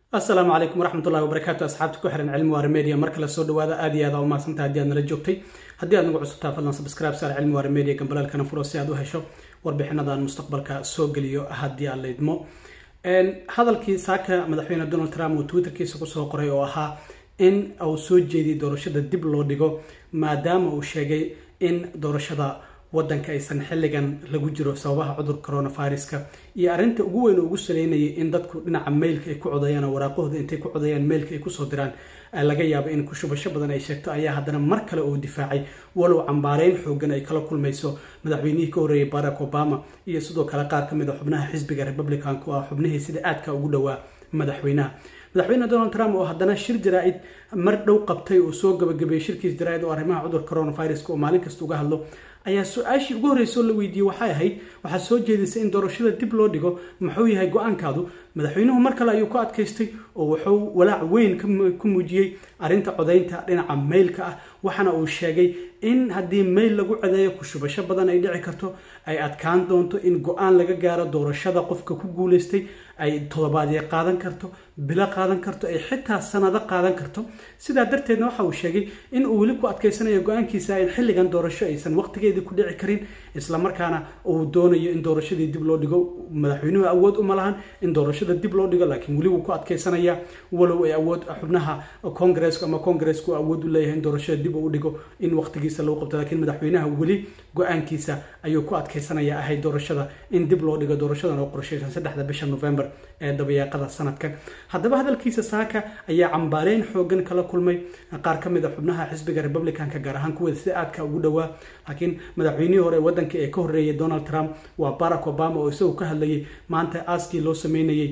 asalaamu calaykum waraxmatullahi wabarakaatu asxaabta ku xiran cilmi waare media mar kale soo dhawaada aad iyo aad aa umahadsantaha haddii aad nala joogtay haddii aad nagu cusubtaa fadlan subscribe saar cilmi waare media gambalaalkana furo si aad u hesho warbixinadan mustaqbalka soo geliyo haddii aad laydmo hadalkii saaka madaxweyne donald trump uu twitterkiisa kusoo qoray oo ahaa in uu soo jeediyay doorashada dib loo dhigo maadaama uu sheegay in doorashada wadanka aysan xilligan lagu jiro sababaha cudurka coronaviruska iyo arrinta ugu weyn oo ugu saleynayay in dadku dhinaca mailka ay ku codayaan oo waraaqahooda intay ku codayaan mailka ay kusoo diraan laga yaabo in kushubasho badan ay sheegto ayaa haddana mar kale uu difaacay walow cambaareyn xoogan ay kala kulmayso madaxweynihii ka horreeyay barack obama iyo sidoo kale qaar ka mid a xubnaha xisbiga republicanku ah xubnihii sida aadka ugu dhowaa madaxweynaha madaxweyne donald trump oo haddana shir jaraa-id mar dhow qabtay oo soo gabagabeeyey shirkiis jaraa-id oo arrimaha cudurka coronaviruska oo maalin kasta uga hadlo ayaa su-aashii ugu horreysoo la weydiiyey waxay ahayd waxaa soo jeedisay in doorashada dib loo dhigo muxuu yahay go-aankaadu madaxweynuhu mar kale ayuu ku adkaystay oo wuxuu walaac weyn ku muujiyey arrinta codaynta dhinaca mailka ah waxaana uu sheegay in haddii mail lagu codeeyo kushubasho badan ay dhici karto ay adkaan doonto in go-aan laga gaaro doorashada qofka ku guuleystay ay todobaadye qaadan karto bilo qaadan karto ay xitaa sanado qaadan karto sidaa darteedna waxa uu sheegay in uu weli ku adkaysanayo go-aankiisa in xilligan doorasho aysan waqtigeedii ku dhici karin islamarkaana uu doonayo in doorashadii dib loo dhigo madaxweynuhu awood uma lahan in doorashada dib loo dhigo laakiin weli wuu ku adkaysanaya walow ay awood xubnaha congresska ama congresska awood u leeyahay in doorashada dib u dhigo in waqtigiisa lagu qabto laakiin madaxweynaha weli go-aankiisa ayuu ku adkaysanaya ahayd doorashada in dib loo dhigo doorashadan oo qorshaysan saddexda bisha november ee dabayaaqada sanadkan haddaba hadalkiisa saaka ayaa cambaareyn xoogan kala kulmay qaar ka mid a xubnaha xisbiga republicanka gaar ahaan kuwooda sida aadka ugu dhowaa laakiin madaxweynihii hore wadanka ee ka horreeyay donald trump waa barack obama oo isagu ka hadlayay maanta aaskii loo sameynayay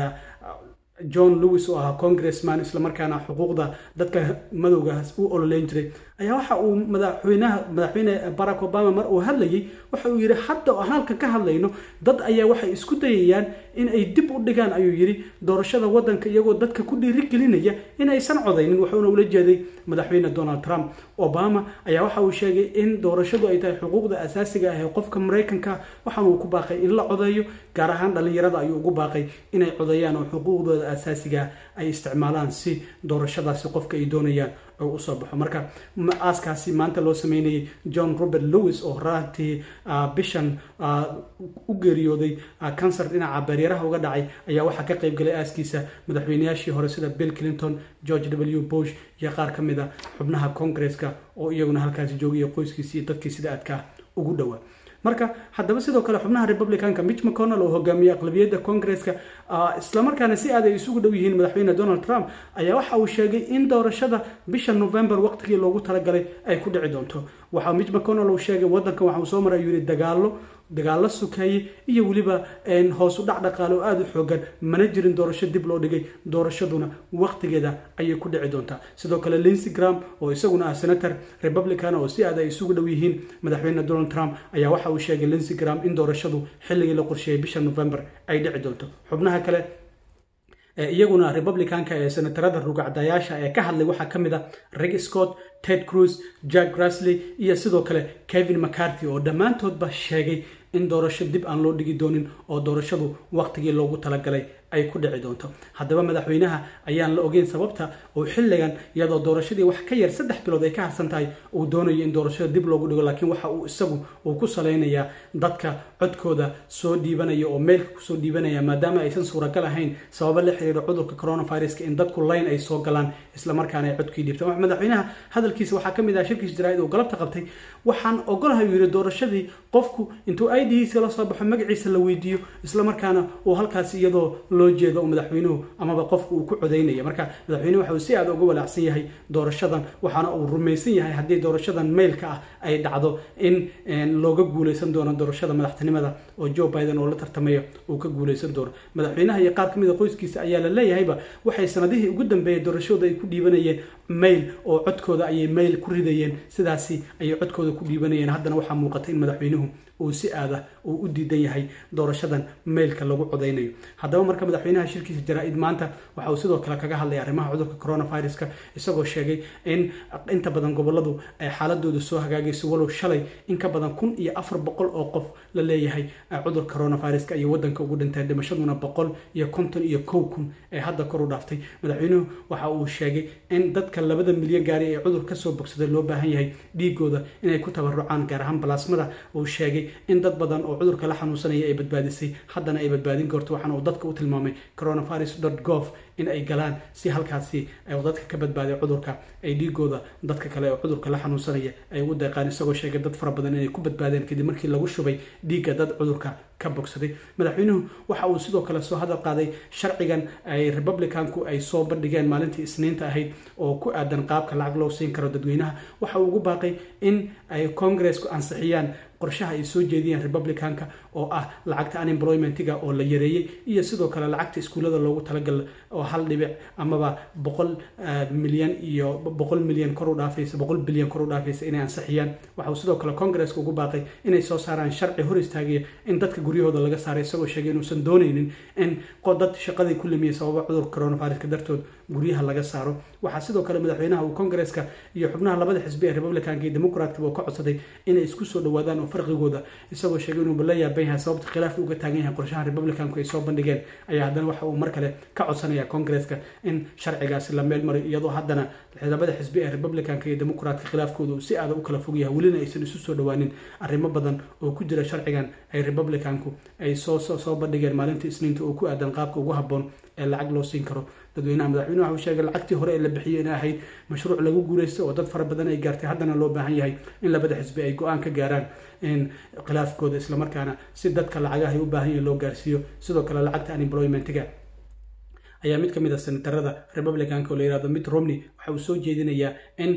john lewis oo ahaa congressman islamarkaana xuquuqda dadka madowgaas u ololeyn jiray ayaa waxa uu madaxweynaha madaxweyne barack obama mar uu hadlayay waxa uu yidhi hadda oo aan halkan ka hadlayno dad ayaa waxay isku dayayaan in ay dib u dhigaan ayuu yidhi doorashada wadanka iyagoo dadka ku dhiirigelinaya in aysan codaynin wuxuuna ula jeeday madaxweyne donald trump obama ayaa waxa uu sheegay in doorashadu ay tahay xuquuqda asaasiga ah ee qofka maraykanka waxaana uu ku baaqay in la codeeyo gaar ahaan dhalinyarada ayuu ugu baaqay inay codeeyaan oo xuquuqdooda asaasiga ay isticmaalaan si doorashadaasi qofka ay doonayaan oo usoo baxo marka aaskaasi maanta loo sameynayay john robert lewis oo raantii bishan u geeriyooday cancer dhinaca baryaraha uga dhacay ayaa waxaa ka qayb galay aaskiisa madaxweynayaashii hore sida bill clinton george w bush iyo qaar ka mid a xubnaha congresska oo iyaguna halkaasi joogaya qoyskiisi iyo dadkii sida aadka ugu dhowaa marka haddaba sidoo kale xubnaha republicanka mitch mcconnell oo hogaamiyey aqlabiyadda congresska islamarkaana si aad ay isugu dhow yihiin madaxweyne donald trump ayaa waxa uu sheegay in doorashada bisha november waqtigii loogu talagalay ay ku dhici doonto waxa mitch mcconnell uu sheegay wadankan waxa uu soo maray ayuu yihi dagaalo dagaalo sukeeye iyo weliba hoos u dhac dhaqaale oo aada u xoogan mana jirin doorasho dib loo dhigay doorashaduna waqtigeeda ayay ku dhici doontaa sidoo kale linsey gram oo isaguna ah senator republican oo si aad ay isugu dhow yihiin madaxweyne donald trump ayaa waxa uu sheegay linsey gram in doorashadu xilligii la qorsheeyay bisha november ay dhici doonto xubnaha kale iyaguna republicanka ee senatarada rugacdayaasha ee ka hadlay waxaa ka mid a rick scott ted cruz jack grasley iyo sidoo kale kevin mccarthy oo dhammaantoodba sheegay in doorasho dib aan loo dhigi doonin oo doorashadu waqtigii loogu talagalay ay ku dhici doonto haddaba madaxweynaha ayaan la ogeyn sababta uu xilligan iyadoo doorashadii wax ka yar saddex bilood ay ka harsan tahay uu doonayo in doorashada dib loogu dhigo laakiin waxa uu isagu uu ku salaynayaa dadka codkooda soo dhiibanaya oo meylka kusoo dhiibanaya maadaama aysan suuragal ahayn sababo la xiriira cudurka coronaviruska in dadku layn ay soo galaan islamarkaana ay codkii dhiibtaan madaxweynaha hadalkiisa waxaa ka mid ah shirkiis jaraa-id oo galabta qabtay waxaan ogolahay uu yidhi doorashadii qofku intuu idhiisa la soo baxo magaciisa la weydiiyo islamarkaana uu halkaasi iyadoo loo jeedo oo madaxweynuhu amaba qofku uu ku codaynaya marka madaxweynuhu waxa uu si aada uga walaacsan yahay doorashadan waxaana uu rumaysan yahay haddii doorashadan mailka ah ay dhacdo in looga guuleysan doono doorashada madaxtinimada oo joe biden oo la tartamaya uu ka guuleysan doono madaxweynaha iyo qaar ka mid a qoyskiisa ayaa la leeyahayba waxay sanadihii ugu dambeeyay doorashooda ay ku dhiibanayeen mail oo codkooda ayay mail ku ridayeen sidaasi ayay codkooda ku dhiibanayeen haddana waxaa muuqata in madaxweynuhu uu si aada uu u diidan yahay doorashadan mailka lagu codaynayo haddaba marka madaxweynaha shirkiisa jaraa-id maanta waxa uu sidoo kale kaga hadlay arrimaha cudurka coronaviruska isagoo sheegay in inta badan goboladu ay xaaladooda soo hagaagayso walow shalay in ka badan kun iyo afar boqol oo qof la leeyahay cudurka coronaviruska iyo wadanka ugu dhintay dhimashaduna boqol iyo konton iyo kow kun ee hadda kor u dhaaftay madaxweynuhu waxa uu sheegay in dadka labada milyan gaari ee cudur kasoo bogsaday loo baahan yahay dhiigooda inay ku tabarucaan gaar ahaan balaasmada uu sheegay in dad badan oo cudurka la xanuunsanaya ay badbaadisay haddana ay badbaadin karto waxaana uu dadka u tilmaamay coronavirus gov in ay galaan si halkaasi dadka ka badbaaday cudurka ay dhiigooda dadka kale oo cudurka la xanuunsanaya ay ugu deeqaan isagoo sheegay dad fara badan inay ku badbaadeen kadib markii lagu shubay dhiigga dad cudurka ka bogsaday madaxweynuhu waxa uu sidoo kale soo hadal qaaday sharcigan ay republicanku ay soo bandhigeen maalintii isniinta ahayd oo ku aadan qaabka lacag loo siin karo dadweynaha waxa uu ugu baaqay in ay congressku ansixiyaan qorshaha ay soo jeediyeen republicanka oo ah lacagta unemploymentiga oo la yareeyey iyo sidoo kale lacagta iskuullada loogu talagal oo hal dhibic amaba boqol milyan iyo boqol milyan kor u dhaafaysa boqol bilyan kor u dhaafaysa inay ansixiyaan waxa uu sidoo kale congresska ugu baaqay inay soo saaraan sharci hor istaagaya in dadka guryahooda laga saaray isagoo sheegay inuusan doonaynin in dad shaqadii ku limiyay sababa cudurka coronaviruska dartood guryaha laga saaro waxaa sidoo kale madaxweynaha uu congresska iyo xubnaha labada xisbi ee republicanka iyo democratka uu ka codsaday inay isku soo dhawaadaan oo farqigooda isagoo sheegay inuu la yaaban yahay sababta khilaafka uga taagan yahay qorshaha republicanku ay soo bandhigeen ayaa haddana waxa uu mar kale ka codsanaya congresska in sharcigaasi la meel mariyo iyadoo haddana labada xisbi ee republicanka iyo democratka khilaafkooda uu si aada u kala fog yahay welina aysan isu soo dhawaanin arrimo badan oo ku jira sharcigan ay republicanku ay soo soo bandhigeen maalinta isniinta oo ku aadan qaabka ugu habboon ee lacag loo siin karo dadweynaha madaxweyne waxa uu sheegay lacagtii hore ee la bixiyey inay ahayd mashruuc lagu guulaysto oo dad fara badan ay gaartay haddana loo baahan yahay in labada xisbi ay go-aan ka gaaraan in khilaafkooda islamarkaana si dadka lacagaha ay u baahan yahin loo gaarsiiyo sidoo kale lacagta unemploymentiga ayaa mid ka mid a senatarada republicanka oo la yihahdo mitt romney waxa uu soo jeedinayaa in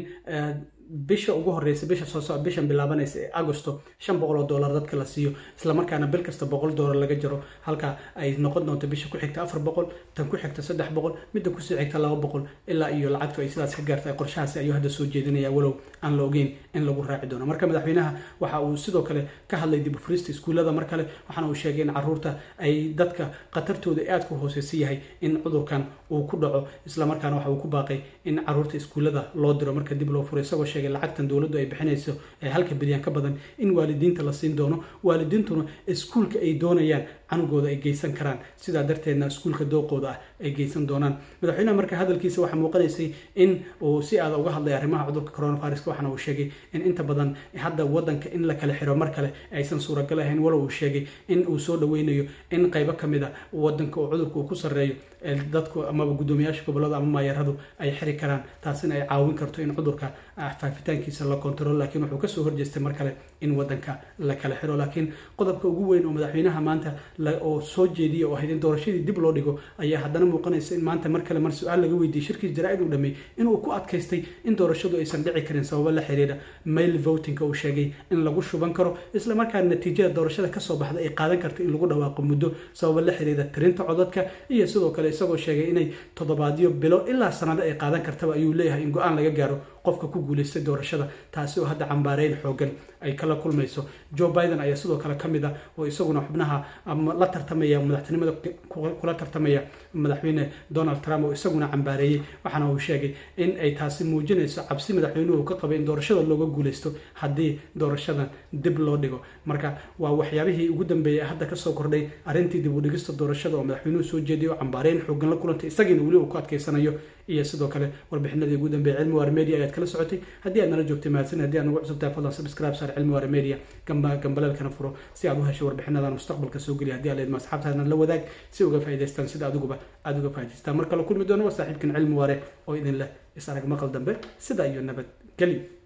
bisha ugu horeysa bisha soo soc bishan bilaabanaysa ee agosto shan boqol oo dollar dadka la siiyo islamarkaana bil kasta boqol dollar laga jaro halka ay noqon doonto bisha ku xigta afar boqol tan ku xigta saddex boqol midda kusii xigta laba boqol ilaa iyo lacagtu ay sidaas ka gaartay qorshahaasi ayuu hadda soo jeedinaya walow aan la ogeyn in lagu raaci doono marka madaxweynaha waxa uu sidoo kale ka hadlay dib u furista iskuullada mar kale waxaana uu sheegay in caruurta ay dadka khatartooda aad ku hooseysa yahay in cudurkan uu ku dhaco islamarkaana waxa uu ku baaqay in caruurta iskuullada loo diro marka dib loo furo isagoo sheegay lacagtan dowladdu ay bixinayso ee halka bilyan ka badan in waalidiinta la siin doono waalidiintuna iskuulka ay doonayaan canugooda ay geysan karaan sidaa darteedna iskuulka dooqooda ah ay geysan doonaan madaxweynaha marka hadalkiisa waxaa muuqanaysay in uu si aada uga hadlay arrimaha cudurka coronaviruska waxaana uu sheegay in inta badan hadda wadanka in la kala xiro mar kale aysan suuragal ahayn walow uu sheegay in uu soo dhaweynayo in qaybo ka mid a wadanka oo cudurka uu ku sarreeyo dadku amaba guddoomiyaasha gobolada ama maayaradu ay xiri karaan taasina ay caawin karto in cudurka faafitaankiisa la kontrol laakiin wuxuu kasoo horjeestay mar kale in wadanka la kala xiro laakiin qodobka ugu weyn oo madaxweynaha maanta oo soo jeediya oo ahayd in doorashadii dib loo dhigo ayaa haddana muuqanaysa in maanta mar kale mar su-aal laga weydiiyey shirkiis jaraa-id uu dhameey inuu ku adkaystay in doorashadu aysan dhici karin sababo la xiriira mail votingka uu sheegay in lagu shuban karo isla markaana natiijada doorashada kasoo baxda ay qaadan karta in lagu dhawaaqo muddo sababo la xiriira tirinta codadka iyo sidoo kale isagoo sheegay inay toddobaadyo bilo ilaa sanado ay qaadan kartaba ayuu leeyahay in go-aan laga gaaro qofka ku guulaystay doorashada taasi oo hadda cambaareyn xoogan ay kala kulmayso joe biden ayaa sidoo kale ka mid ah oo isaguna xubnaha la tartamaya madaxtinimada kula tartamaya madaxweyne donald trump oo isaguna cambaareeyey waxaana uu sheegay in ay taasi muujinayso cabsi madaxweynuhu ka qabay in doorashada looga guulaysto haddii doorashadan dib loo dhigo marka waa waxyaabihii ugu dambeeyay hadda kasoo kordhay arrintii dib u dhigista doorashada oo madaxweynuhu soo jeediyay oo cambaareyn xoogan la kulantay isagiina weli uu ku adkaysanayo iyo sidoo kale warbixinadii ugu dambeeyay cilmi waare media ayaad kala socotay haddii aad nala joogtay mahadsan haddii aad nagu cusubtahay fadlan subscribe saar cilmi waare media gamba gambaleelkana furo si aad u hesho warbixinadan mustaqbalka soo geliya haddii aad leedma asxaabtaadna la wadaag si uga faa'idaystaan sida adiguba aada uga faa'idaystaan mar kale kulmi doono waa saaxiibkan cilmi waare oo idin leh is arag maqal dambe sida iyo nabad geli